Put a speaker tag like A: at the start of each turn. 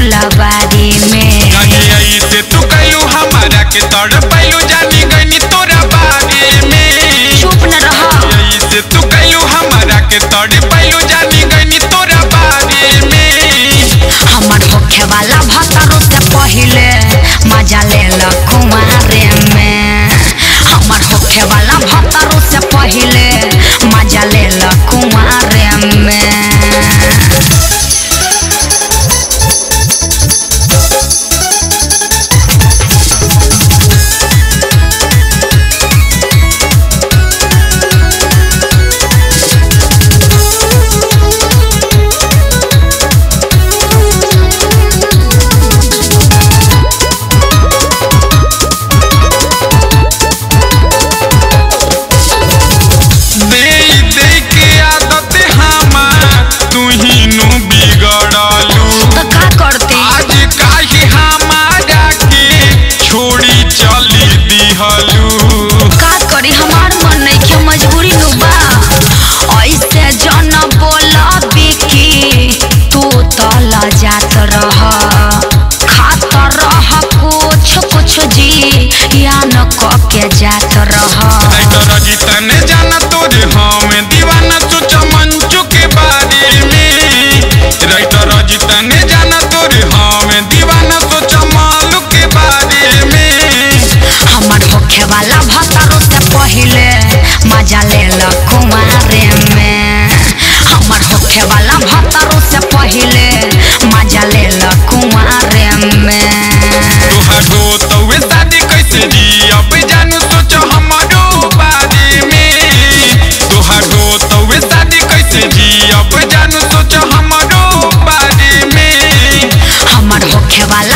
A: फुलबारी में
B: कहीं ऐसे तू कैलू हमारा के तड़ पैलू जानी गनी तोरा बारे में
A: चुप न रह
B: ऐसे तू कैलू हमारा के तड़ पैलू जानी गनी तोरा बारे में
A: हमर होखे वाला भतरो से पहिले मजा ले ल कुमारे में हमर होखे वाला भतरो से पहिले मजा ले ल कुमारे में
B: दे दे के आदत हमार तू ही नु बिगड़लू
A: तो का करती
B: आज काहे हमारा के छोड़ी चली दिहलू
A: का करी हमार मन नहीं के मजबूरी नु बा ऐसे जन बोला बिकी तू तो ल जात रह खात रह कुछ कुछ जी या न क के जात रह
B: राइटर जीतन जाना तोरे हम दीवाना सोचा मंचू के बारे में राइटर जीतन जाना तोरे हम दीवाना सोचा मालू के बारे में
A: हमर होखे वाला भतरो से पहिले मजा ले ल कुमारे में हमर होखे वाला भतरो से पहिले मजा ले ल कुमारे में
B: तोहरो तवे शादी कैसे जी अब जानू सोच हमारो बारे में तोहरो तवे शादी कैसे जी अब जानू सोच हमारो बारे में
A: हमर होखे वाला